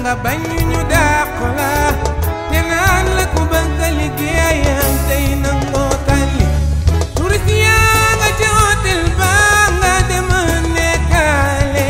nga bañ ñu dàq la te naan la ku bëgg a liggéeyam tey nangoo tàlli turist yaa nga ci hôtel ba nga dem nekkaale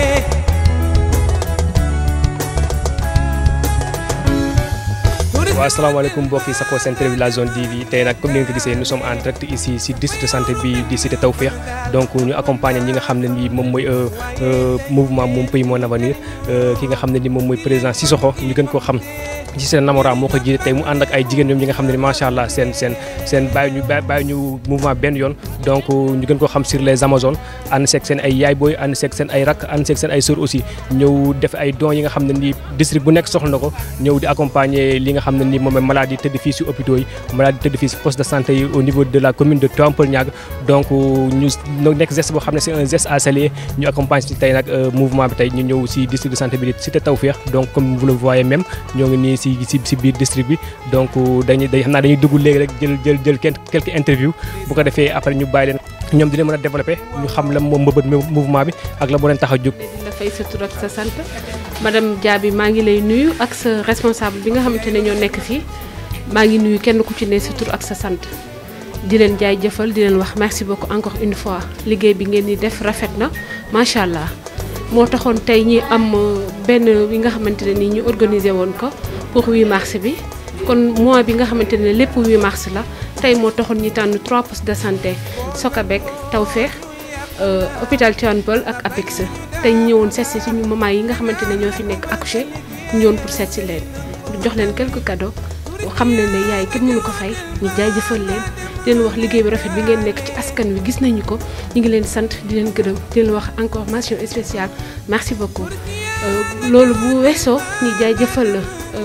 waaw asalaamaaleykum mbokk yi safoo seen télévision la zone TV tey nag comme ni ngeen ko gisee nous sommes en direct ici si district de santé bi di cité Tawfekh donc ñu accompagner ñi nga xam ne ni moom mooy mouvement Mon Pays Mon Avenir ki nga xam ne ni moom mooy président Sissoko ñu gën koo xam ci seen namora moo ko jiite tey mu ànd ak ay jigéen ñoom ñi nga xam ne ni macha allah seen seen seen bàyyi ñu bàyyi ñu mouvement benn yoon donc ñu gën koo xam sur les amazones ànd seeg seen ay yaay booy ànd seeg seen ay rak ànd seeg seen ay sœur aussi ñëw def ay dons yi nga xam ne ni district bu nekk soxla na ko ñëw di accompagner li nga xam ne ni moom malade yi tëdd fii si hôpitaux yi malade yi tëdd fii si poste de santé yi au niveau de la commune de Tuampeulniag donc ñu nekk geste boo xam ne c'est un geste à saluer ñu accompagne si tey nag mouvement bi tey ñu ñëw si district de santé bi di cité Tawfekh donc comme vous le voyez même ñoo ngi nii si si si biir district bi donc dañuy day xam naa dañuy dugg léegi rek jël jël jël quelques interviews bu ko defee après ñu bàyyi leen ñoom dina mën a développer ñu xam la moom mbëbët mouvement bi ak la moo leen tax a jóg di la fay sa tur ak sa sant madame Diaby maa ngi lay nuyu ak sa responsable bi nga xamante ne ñoo nekk fii maa ngi nuyu kenn ku ci ne sa tur ak sa sant di leen jaay jëfal di leen wax merci beaucoup encore une fois liggéey bi ngeen di def rafet na macha allah moo taxoon tey ñi am benn bi nga xamante ne nii ñu organiser woon ko pour 8 mars bi kon mois bi nga xamante ne lépp 8 mars la tey moo taxoon ñi tànn trois postes de santé Sokabek Tawfekh hôpital Tivaouane Peulh ak APEX tey ñu ñëwoon seet si suñu maman yi nga xamante ne ñoo fi nekk accouché ñu ñëwoon pour seet si leen jox leen quelques cadeaux xam ne ne yaay kenn mënu ko fay ñu jaajëfal leen di leen wax liggéey bi rafet bi ngeen nekk ci askan wi gis nañu ko ñu ngi leen sant di leen gërëm di leen wax encore mention spéciale merci beaucoup. loolu bu weesoo ñu jaajëfal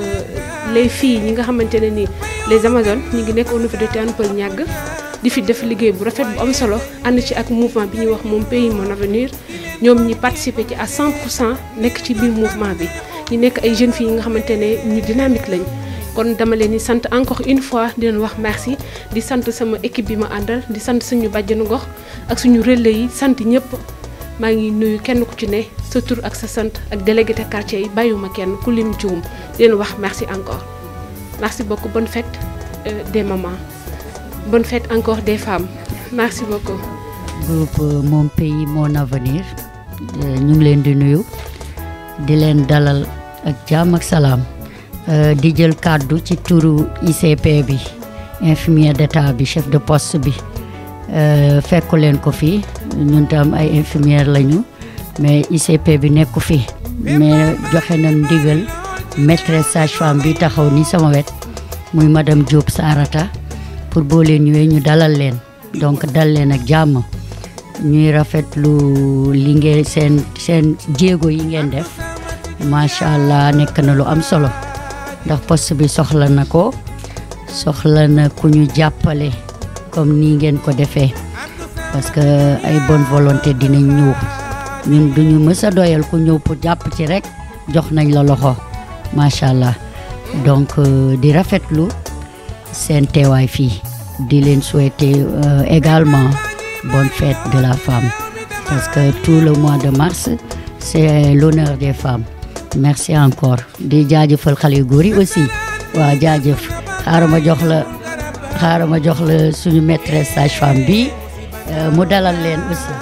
les filles ñi nga xamante ne ni les amazones ñu ngi nekk au niveau de Tivaouane Peulh di fi def liggéey bu rafet bu am solo ànd ci ak mouvement bi ñuy wax Mon Pays Mon Avenir ñoom ñi participer ci à 100 pour cent nekk ci biir mouvement bi ñu nekk ay jeunes filles yi nga xamante ne ñu dynamique lañ. kon dama leen di sant encore une fois di leen wax merci di sant sama équipe bi ma àndal di sant suñu bàjjenu gox ak suñu relais yi sant ñëpp maa ngi nuyu kenn ku ci ne sa tur ak sa sant ak délégué de quartier yi bàyyiwuma kenn ku lim juum di leen wax merci encore. merci beaucoup bonne fête euh, des mamans bonne fête encore des femmes merci beaucoup. groupe Mon Pays Mon Avenir ñu ngi leen di nuyu di leen dalal ak jàmm ak salaam. Uh, di jël kàddu ci turu ICP bi infirmier d'état bi chef de poste bi uh, fekku leen ko fii ñun tam ay infirmière lañu mais ICP bi nekku fi mais joxe na ndigal maîtresse sage-femme bi taxaw ni sama wet muy madame Diop Sarata pour boo leen ñëwee ñu dalal leen donc dal leen ak jàmm ñuy rafetlu li ngeen seen seen jéego yi ngeen def macha allah nekk na lu am solo. ndax poste bi soxla na ko soxla na ku ñu jàppale comme nii ngeen ko defee parce que ay bonne volonté dinañ ñëw ñun duñu mës a doyal ku ñëw pour jàpp ci rek jox nañ la loxo macha allah donc di rafetlu seen teewaay fii di leen souhaiter également bonne fête de la femme parce que tout le mois de mars c'est l'honneur des femmes merci encore di jaajëfal xale yu góor yi aussi waaw jaajëf xaaral ma jox la xaaral ma jox la suñu maîtresse sage-femme bi mu dalal leen aussi.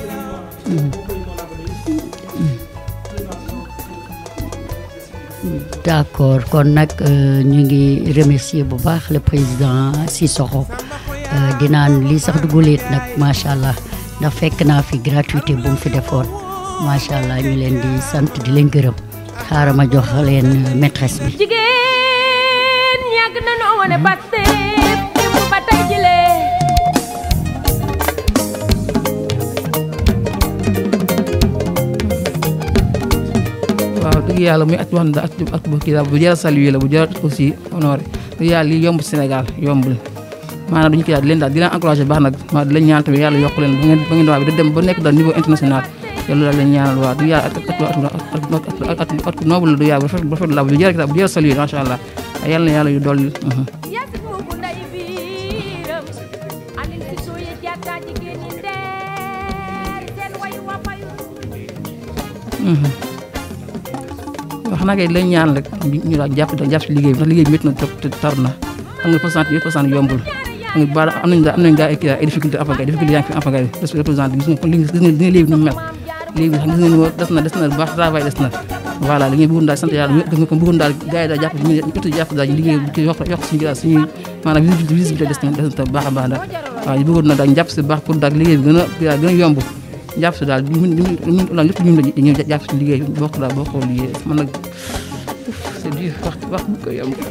d'accord kon nag ñu ngi remercier bu baax le président Sissoko di naan lii sax duguleet nag macha allah ndax fekk naa fi gratuité bu mu fi defoon macha allah ñu leen di sant di leen gërëm. xaaral ma jox leen maîtresse bi. jigéen yàgg na noo wane Pastef démb ba tey jile. waaw dëgg yàlla muy at wax na at at bu kii daal bu jar a saluer la bu jar aussi honoré dëgg yàlla lii yomb Sénégal yombul maanaam duñu kii daal di leen daal di leen encouragé baax nag maa di leen ñaan tamit yàlla yokk leen ba ngeen ba ngeen doon bi da dem ba nekk daal niveau international yàlla daal leen ñaanal waaw du yàlla at at at at noble la du yàlla bu rafet bu rafet la bu jar bu jar saluer macha allah yàlla na yàlla yu dolli. yàgg moomu nday biiram anin si sooye jàkka jigéen ñi ndeer seen way wa fayu wax naa kay lañ ñaan rek ñu daal jàpp daal jàpp si liggéey bi ndax liggéey bi métti na trop te tar na xam nga pourcent yëpp pourcent yombul xam nga baara am nañ daa am nañ daa ay ay difficulté affaire difficulté yaa ngi fi affaire yi représenté gis nga kon li gis nga gis nga léegi nu mu mel léegi gis nga ni moo des na des na bu baax travail des na voilà li ngeen bëggoon daal sant yàlla gis nga kon bëggoon daal gars yi daal jàpp ñu ñu jàpp daal liggéey bi yokk yokk suñu daal suñuy maanaam visibilité des na des na baax a baax daal waaw ñu bëggoon na daal jàpp si baax pour daal liggéey bi gën a gën a yomb jàpp si daal ñu ñu ñu ñu lépp ñu dañuy jàpp si liggéey bokk daal bokk liggéey man nag c'est dur wax wax bu ko yomb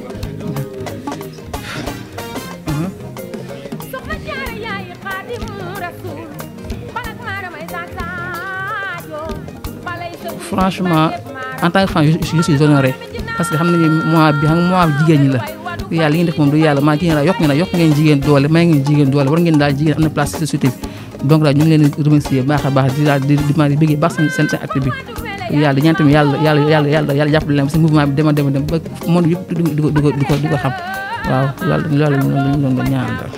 soxna jaara yaay xaadim rasul balak maaramay sasaajo balay sa franchement en tant que femme je suis je suis honoré parce que xam nañu mois bi xam mois bi jigéen ñi la yàlla li ngeen def moom du yàlla maa jigéen la yokk ngeen yokk ngeen jigéen doole may ngeen jigéen doole war ngeen daal jigéen am na place ci société bi donc daal ñu ngi leen di remercier baax a baax di daal di di di bëggee baax seen seen seen acte bi yàlla di ñaan tamit yàlla yàlla yàlla yàlla yàlla jàppale leen si mouvement bi dema dema dem ba monde yëpp di ko di ko di ko di ko di ko xam waaw loolu loolu loolu ñu doon ñaan daal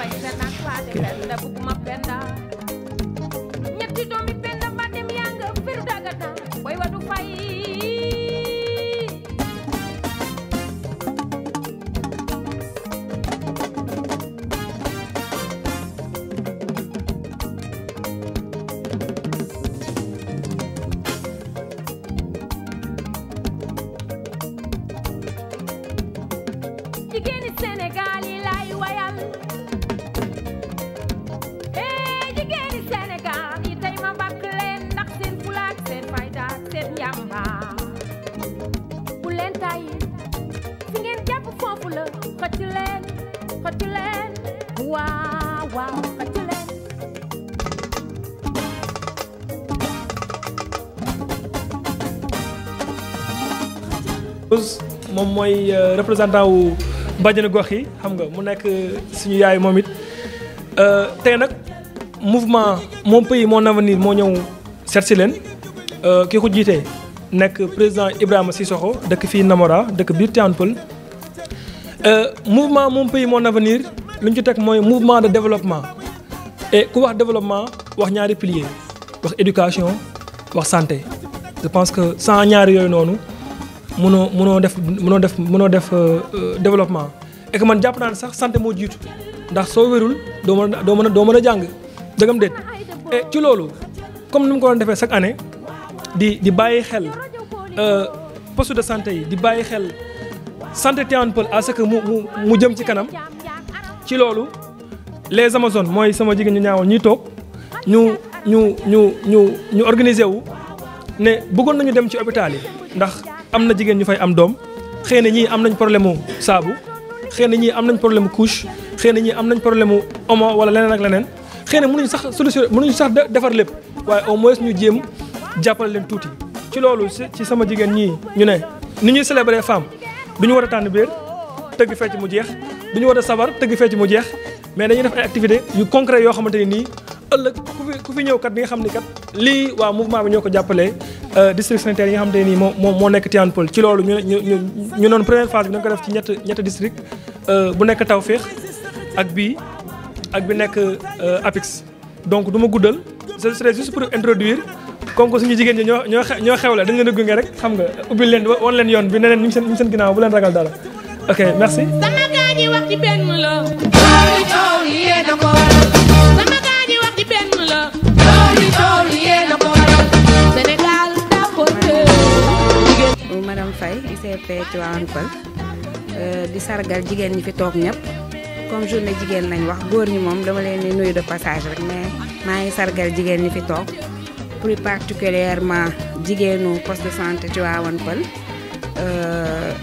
ñetti doomi penda ba dem yaa nga firu dagata way wadu fay jigéeni Sénégal yi lay wayal ee jigéeni Sénégal yi tey ma bakk leen ndax seen fulaak seen fayda ak seen njàmbaar bu leen tàyyi fi ngeen jàpp foofu la xëcc leen xëcc leen waaw waaw xëcc leen moom mooy euh, représentant wu bàjjenu gox yi xam nga mu nekk suñu yaay moom it Euh, tey nag mouvement mon pays mon avenir moo ñëw seet si leen euh, ki ko jiite nekk président Ibrahima Sissoko dëkk fii Namora dëkk biir Tivaouane Peulh Euh, mouvement mon pays mon avenir lu ñu ci teg mooy mouvement de développement et ku wax développement wax ñaari piliers wax éducation wax santé je pense que sans ñaari yooyu noonu mënoo mënoo def mënoo def mënoo def euh, euh, développement et que man jàpp naa ne sax santé moo jiitu ndax soo wérul doo mën a doo mën a doo mën a jàng dëggam déet et ci loolu comme ni mu ko doon defee chaque année di di bàyyi xel euh, poste de santé yi di bàyyi xel santé Tivaouane Peulh à ce que mu mu mu jëm ci kanam ci loolu les amazones mooy sama jigéen ñu ñaawal ñuy toog ñu ñu ñu ñu ñu organiser wu ne bëggoon nañu dem ci hôpital yi ndax am na jigéen ñu fay am doom xëy na ñii am nañ problème mu saabu xëy na ñii am nañ problème mu couche xëy na ñii am nañ problème mu omo wala leneen ak leneen xëy na mënuñ sax solution mënuñ sax de- defar lépp waaye au moins ñu jéem jàppale leen tuuti. ci loolu si ci sama jigéen ñii ñu ne ni ñuy célébrer femme du ñu war a tànn biir tëgg fecc mu jeex du ñu war a sabar tëgg fecc mu jeex mais dañuy def ay activités yu concret yoo xamante ni nii ëllëg ku fi ku fi ñëw kat di nga xam ni kat lii waa mouvement bi ñoo ko jàppalee district sanitaire yi nga xamante ne nii moo moo moo nekk Tivaouane Peulh ci loolu ñu ñu ñu ñu noonu première phase bi dañ ko def ci ñett ñetti district bu nekk Tawféex ak bii ak bi nekk Apix donc du ma guddal ce serait juste pour introduire comme que suñu jigéen ñi ñoo ñoo xe- ñoo xewle dañ leen a gunge rek xam nga ubbil leen wan leen yoon bi ne leen ñu ngi seen ñu ngi seen ginnaaw bu leen ragal dara ok merci. sama gaa ñi wax ci benn la loolu coow li yee na ko waral sama gaa ñi wax ci benn la loolu coow li yee na ko waral Sénégal daa ko bu madame Faye ICP Tivaouane Peulh euh, di sargal jigéen ñi fi toog ñëpp comme journée jigéen lañ wax góor ñi moom dama leen di nuyu de passage rek mais maa ngi sargal jigéen ñi fi toog plus particulièrement jigéenu poste de santé Tivaouane Peulh euh,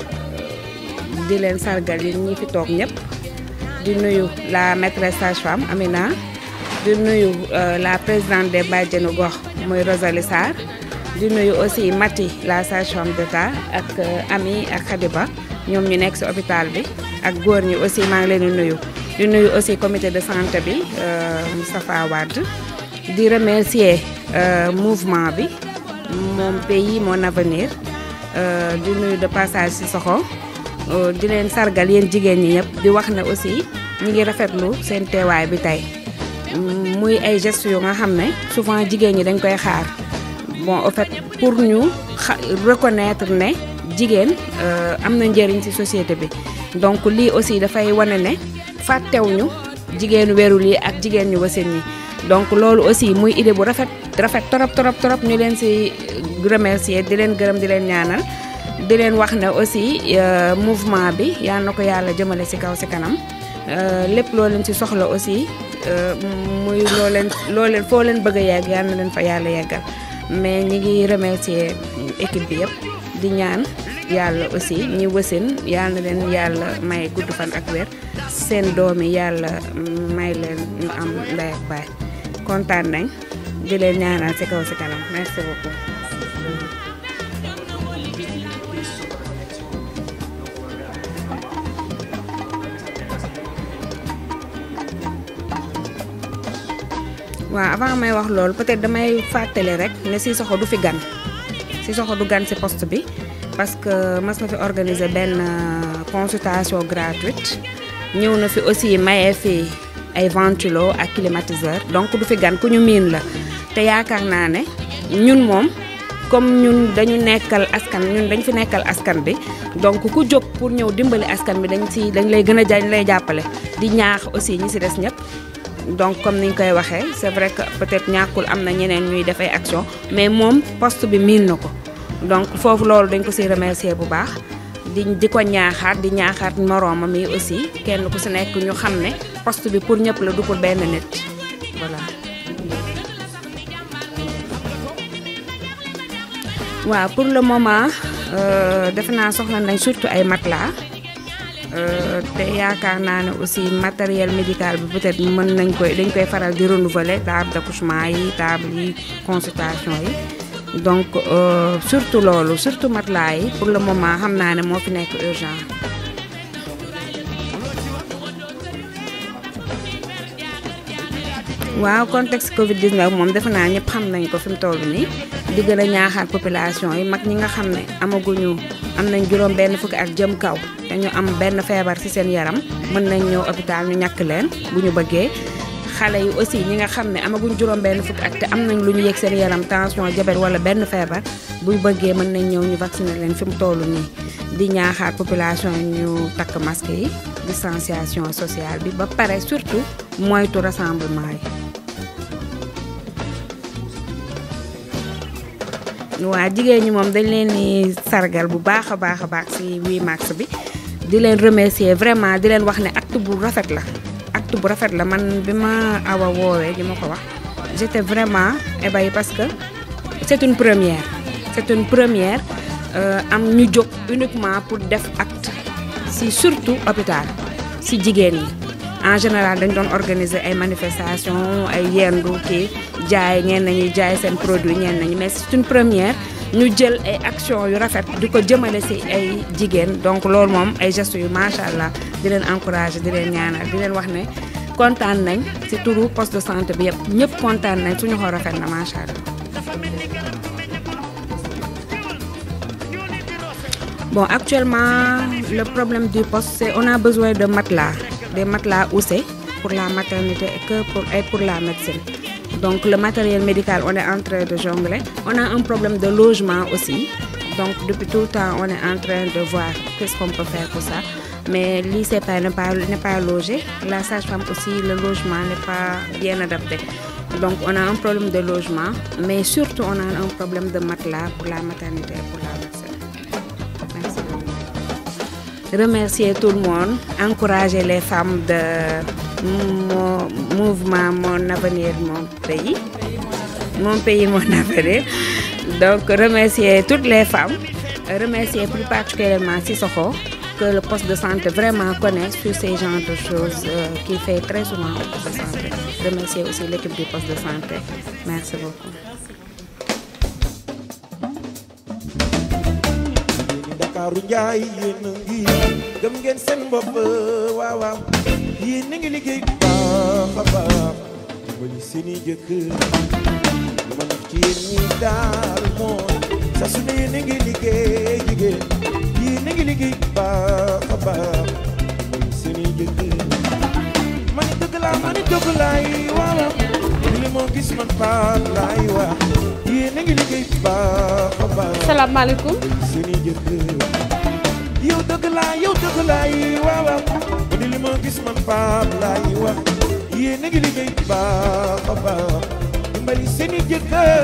di leen sargal yi ñi fi toog ñëpp di nuyu la maîtresse sage-femme Amina di nuyu euh, la présidente des bàjjenu gox muy Rosalie Sarr di nuyu aussi Mati la sage-femme d'État ak euh, Ami ak Khadiba ñoom ñu nekk ci hôpital bi ak góor ñi aussi maa ngi leen di nuyu di nuyu aussi comité de santé bi euh, Moustapha Wade di remercier euh, mouvement bi mon pays mon avenir euh, di nuyu de passage ci soxo euh, di leen sargal yéen jigéen ñi ñëpp di wax ne aussi ñi ngi rafetlu seen teewaay bi tey Mm, muy ay gestes yu nga xam ne souvent jigéen ñi dañ koy xaar bon en fait pour ñu xa reconnaître ne jigéen euh, am na njëriñ ci société bi donc lii aussi dafay wane ne fàttewuñu jigéenu werul yi ak jigéen ñu wasin ñi donc loolu aussi muy idée bu rafet rafet torop torop torop ñu leen ci remercier di leen gërëm di leen ñaanal di leen wax ne aussi euh, mouvement bi yal na ko yàlla jëmale ci kaw ci kanam euh, lépp loo leen ci soxla aussi euh, muy loo leen loo leen foo leen bëgg a yegg yal na leen fa yàlla yeggal mais ñi ngi remercier équipe bi yëpp di ñaan yàlla aussi ñi wësin yal na leen yàlla may gudd fan ak wér seen doom yi yàlla may leen ñu am ndey ak baay kontaan nañ di leen ñaanal ci kaw ci kanam merci beaucoup. waaw avant may wax loolu peut-être damay fàttali rek ne Sissoko du fi gan Sissoko du gan ci poste bi parce que mas na fi organiser benn euh, consultation gratuite ñëw na fi aussi maye fi ay ventilo ak climatiseur donc du fi gan ku ñu miin la te yaakaar naa ne ñun moom comme ñun dañu nekkal askan ñun dañ fi nekkal askan bi donc ku jóg pour ñëw dimbali askan bi dañ ci dañ lay gën a dañ lay jàppale di ñaax aussi ñi ci des ñëpp donc comme niñ koy waxee c'est vrai que peut-être ñàkkul am na ñeneen ñuy def ay action mais moom poste bi miin na ko donc foofu loolu dañ ko ci remercier bu baax di di ko ñaaxaat di ñaaxaat moroomam yi aussi kenn ku ci nekk ñu xam ne poste bi pour ñëpp la du pour benn nit voilà. waaw pour le moment euh, defe naa soxla nañ surtout ay matelas euh, te yaakaar naa ne aussi matériel médical bi peut-être mën nañ koy dañ koy faral di renouveler table d'accouchement yi table yi consultation yi donc euh, surtout loolu surtout matelas yi pour le moment xam naa ne moo fi nekk urgent. waaw contexte Covid 19 moom defe naa ñëpp xam nañ ko fi mu toll nii di gën a ñaaxaat population yi mag ñi nga xam ne amaguñu am nañ juróom benn fukki at jëm kaw te ñu am benn feebar ci seen yaram mën nañ ñëw hôpital ñu ñàkk leen bu ñu bëggee xale yi aussi ñi nga xam ne amaguñ juróom benn fukki at te am nañ lu ñu yëg seen yaram tension diabète wala benn feebar bu ñu bëggee mën nañ ñëw ñu vacciner leen fi mu toll nii di ñaaxaat population yi ñu takk masque yi distanciation sociale bi ba pare surtout moytu rassemblement yi waa jigéen ñi moom dañ leen di sargal bu baax a baax a baax ci 8 mars bi di leen remercier vraiment di leen wax ne acte bu rafet la acte bu rafet la man bi ma awa woowee di ma ko wax j'étais vraiment ébahie parce que c'est une première c'est une première am ñu jóg uniquement pour def acte ci surtout hôpital ci jigéen yi en général dañ doon organiser ay manifestations ay yendu kii jaay ñeen nañuy jaay seen produit ñeen nañu mais c'est une première ñu jël ay actions yu rafet di ko jëmale ci ay jigéen donc loolu moom ay gestes yu macha allah di leen encourager di leen ñaanal di leen wax ne kontaan nañ ci turu poste de santé bi yëpp ñëpp kontaan nañ suñu xol rafet na macha allah. bon actuellement le problème du poste c'est on a besoin de matelas des matelas houssés pour la maternité et que pour et pour la médecine. Donc le matériel médical, on est en train de jongler. On a un problème de logement aussi. Donc depuis tout le temps, on est en train de voir qu'est-ce qu'on peut faire pour ça. Mais l'ICP n'est pas, n'est pas logé. La sage-femme aussi, le logement n'est pas bien adapté. Donc on a un problème de logement, mais surtout on a un problème de matelas pour la maternité et pour la médecine. Merci beaucoup. Remercier tout le monde, encourager les femmes de mon mouvement Mon Avenir, Mon Pays. Mon Pays, Mon Avenir. Donc, remercier toutes les femmes, remercier plus particulièrement Sissoko, que le poste de santé vraiment connaît sur ces genres de choses euh, qu'il fait très souvent au poste de santé. Remercier aussi l'équipe du poste de santé. Merci beaucoup. Ndakaaru njaay yéen a ngi gëm ngeen seen bopp waaw waaw yéen a ngi liggéey bu baax a baax dimbali seeni jëkkër lu ma neex ci yéen ñi daal mooy saa su ne yéen a ngi liggéey jigéen yéen a ngi liggéey bu baax a baax dimbali seeni jëkkër ma ni dëgg laa ma ni dëgg laay waaw waaw li moo gis man paat laay wax yéen a ngi liggéey bu baax a baax salaamaaleykum seeni jëkkër yow dëgg laa yow dëgg laa yi waaw waaw mu di li ma gis man Pape laa yi wax yéen a ngi liggéey bu baax a baax dimbali seeni jëkkër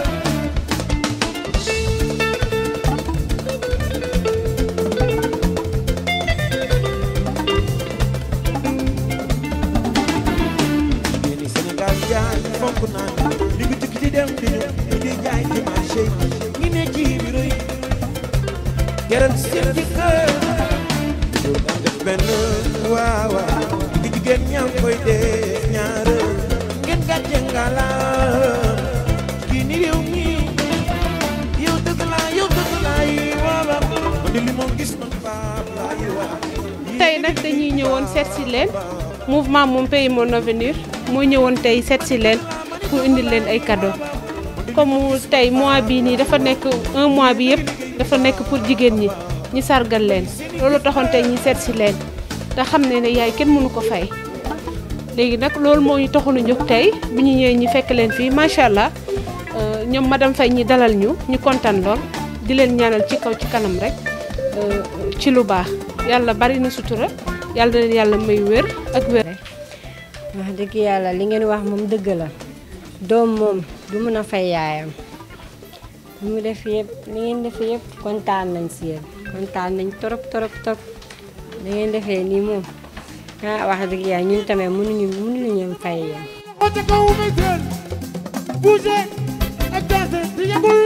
jigéen ñi Sénégal jaay fonk naa li nga tukki di dem di ñëw ñu di jaay ci marché yi ñi ne ci bureau yi geral seen jëkkër yow nga def benn waaw waaw di jigéen ñaa ngi koy def ñaar ngeen gàcce ngalaam kii ni réew mi yow dëgg laa yow dëgg laa yi waaw waaw man de li ma gis man Pape laa yi wax tey nag dañuy ñëwoon seet si leen mouvement mon pays mon avenir moo ñëwoon tey seet si leen pour indil leen ay cadeaux comme tey mois bii nii dafa nekk un mois bi yëpp dafa nekk pour jigéen ñi ñi sargal leen loolu taxoon tey ñi seet si leen te xam ne ne yaay kenn mënu ko fay léegi nag loolu moo ñu taxoon a jóg tey bi ñu ñëwee ñi fekk leen fii macha allah euh, ñoom madame Faye ñi dalal ñu ñu kontaan lool di leen ñaanal ci kaw ci kanam rek euh, ci lu baax yàlla bari na sutura yàlla na leen yàlla may wér ak wér. wax dëgg yàlla li ngeen wax moom dëgg la doom moom du mën a fay yaayam li mu def yëpp li ngeen def yëpp kontaan nañ si yéen kontaan nañ torop torop torop li ngeen defee nii moom ah wax dëgg yàlla ñun tamit mënuñu mënuñu leen fay yéen. Ote ko umay seen bouger ak danser di yëngul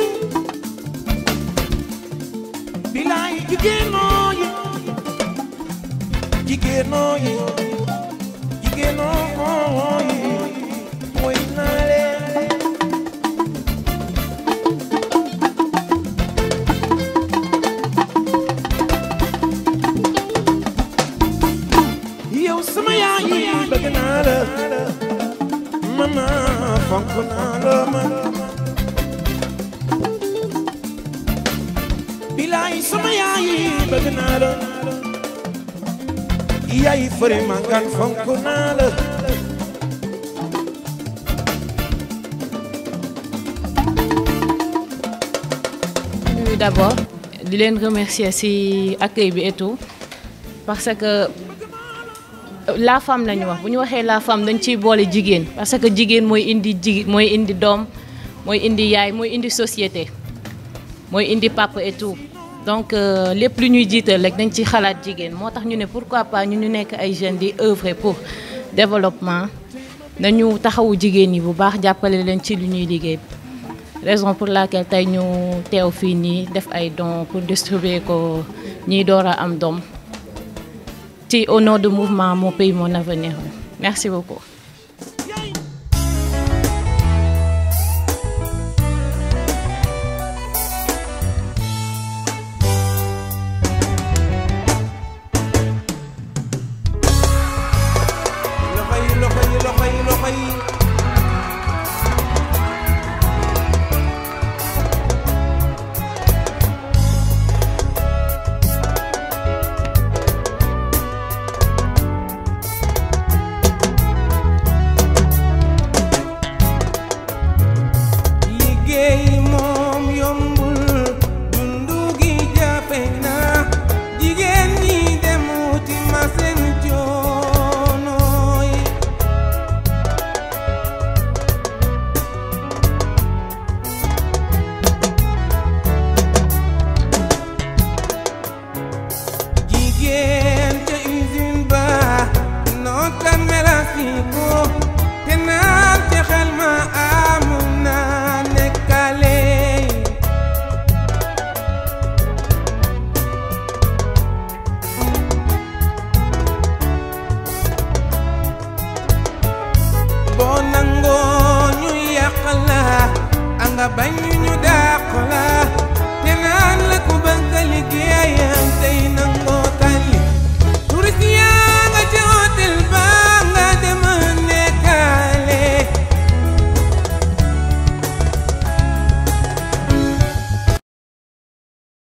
bilaay jigéenoo yi jigéenoo yi jigéenoo yi mooy naa leen yow sama yaay yi bëgg naa la mama fonk naa la man bilaay sama yaay yi bëgg naa la yaay fëri mangan fonk naa la nuyu d'abord di leen remercier ci accueil bi et tout parce que la femme la ñu wax bu ñu waxee la femme dañ ciy boole jigéen parce que jigéen mooy indi jigi mooy indi doom mooy indi yaay mooy indi société mooy indi papa et tout donc euh, lépp lu ñuy jiital rek dañ ci xalaat jigéen moo tax ñu ne pourquoi pas ñu ñu nekk ay jeunes di œuvrer pour développement nañu taxawu jigéen ñi bu baax jàppale leen ci lu ñuy liggéey raison pour laquelle tey ñu teew fii nii def ay dons pour distribuer ko ñiy door a am doom ci au nom du mouvement mon pays mon avenir merci beaucoup